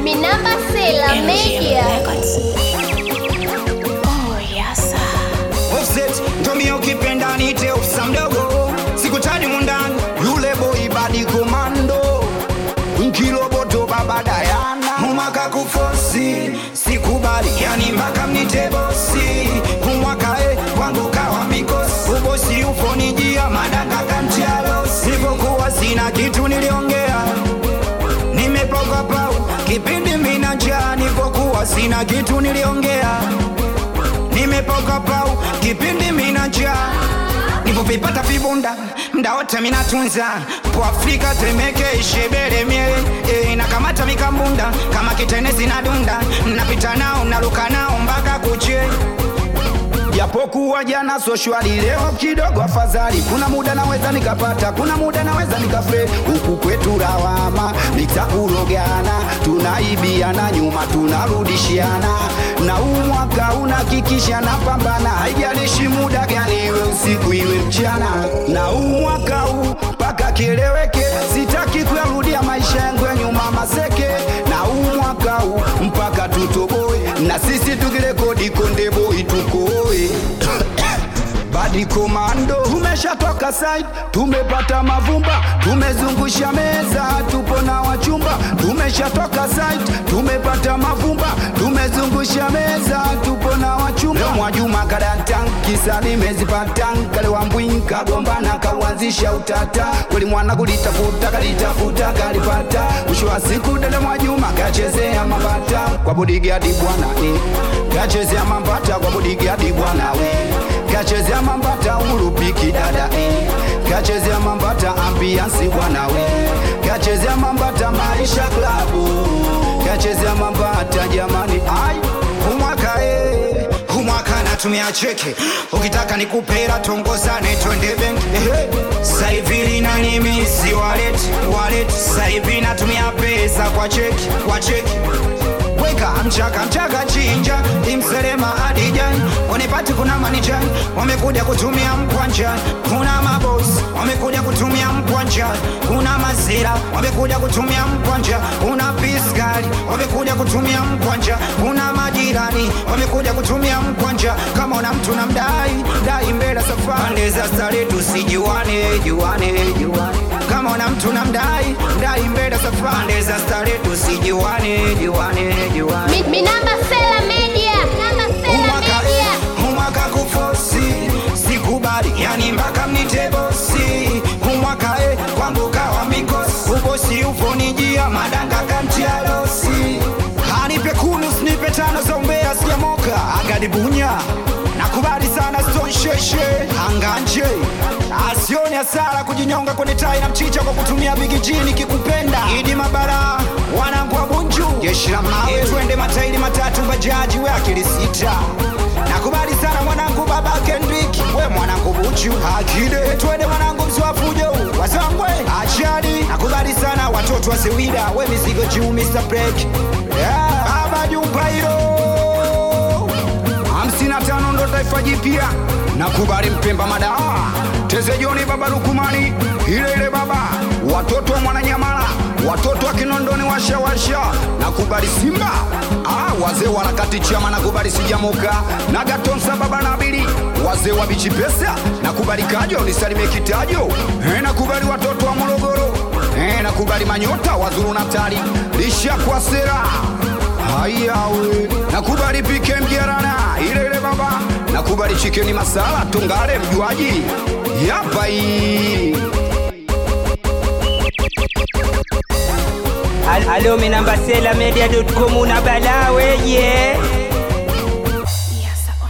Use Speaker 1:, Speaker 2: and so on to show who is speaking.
Speaker 1: Minamba Sela Media.
Speaker 2: Offset ndomie ukipenda nite ofisa mdogo sikutani mundani yule boy badi komando nkiroboto baba Dayana mumaka kufosi sikubali yani mpaka mnite bosi kumwaka e kwangu kawa mikosi ubosi ufonijia madaka kantialo sipokuwa sina kitu niliongea nimepoka pau kipindi mina njaa nipokuwa sina kitu niliongea nimepoka pau kipindi mina njaa nivovipata vibunda mda wote minatunza po afrika temeke ishebere mie e, nakamata mikambunda kama kitenezi na dunda napita nao naluka nao mpaka kuche japokuwa jana so shwari leo kidogo afadhali kuna muda naweza nikapata kuna muda naweza nikafe huku kwetu lawama nitakurogana tunaibiana nyuma tunarudishiana na huu mwaka unakikisha na pambana haijalishi muda gani iwe usiku iwe mchana na huu mwaka huu mpaka kieleweke sitaki kuyarudia maisha yangu ya nyuma maseke na huu mwaka huu mpaka tutoboe na sisi tukirekodi konde boy tukoe badi komando tumeshatoka side tumepata mavumba tumezungusha meza tupo na wachumba tumeshatoka side tumepata mavumba tumezungusha meza tupo na wachumba Leo mwajuma kadantan kisa nimezipatan kale wambwin kagombana kauanzisha utata kweli mwana kulitafuta kalitafuta kalipata mwisho wa siku dada mwajuma kachezea mambata kwa bodigadi bwana eh. kachezea mambata kwa bodigadi bwana we kachezea mambata urupiki dada eh. kachezea mambata ambiansi bwana we kachezea mambata maisha klabu kachezea mambata jamani ai umwaka eh. umwaka natumia cheke ukitaka nikupera tongozane twende benki eh. saivili na nimisi walet walet saivi natumia pesa kwa cheki kwa cheki weka mchaka mchaka chinja imselema adijani wanipati kuna manijani wamekuja kutumia mkwanja kuna mabos wamekuja kutumia mkwanja kuna mazira wamekuja kutumia mkwanja kuna piskali wamekuja kutumia mkwanja kuna majirani wamekuja kutumia mkwanja kama una mtu na mdai dai mbele safari pande za stare tusijuane juane juane kama una mtu na mdai mdai mbele safari pande za stare tusijuane juane juane
Speaker 1: Mi- Minamba Sela Media. Minamba Sela
Speaker 2: umwaka
Speaker 1: Media.
Speaker 2: umwaka kufosi sikubali yani mpaka mnite bosi umwaka e kwangu kawa mikosi ubosi ufonijia madanga kantialosi anipe kunu snipe tano za umbea sijamoka agadibunya nakubali sana stonsheshe anganje asioni hasara kujinyonga kwenye tai na mchicha kwa kutumia bigijini kikupenda idi mabara wanangu wa bunju jeshi la mawe twende matairi matatu bajaji we akili sita nakubali sana mwanangu baba kendrik we mwanangu buchu akide twende mwanangu mswafujo wasangwe achadi nakubali sana watoto wa sewida we mizigo juu mr break yeah. baba jumpa hilo hamsini na tano ndo taifa jipya nakubali mpemba madawa tezejoni baba lukumani ile ile baba watoto wa mwananyamala watoto wa kinondoni washawasha nakubali simba ah, wazee wa harakati chama nakubali sijamoka na gatonsa baba nabili wazee wa bichi pesa nakubali kajo nisalime kitajo eh, nakubali watoto wa morogoro eh, nakubali manyota wazuru natali lisha kwa sera hayawe nakubali pike mjerana ile ile baba nakubali chikeni masala tungale mjuaji yapai
Speaker 3: Al- Alo minamba sela media.com una bala weye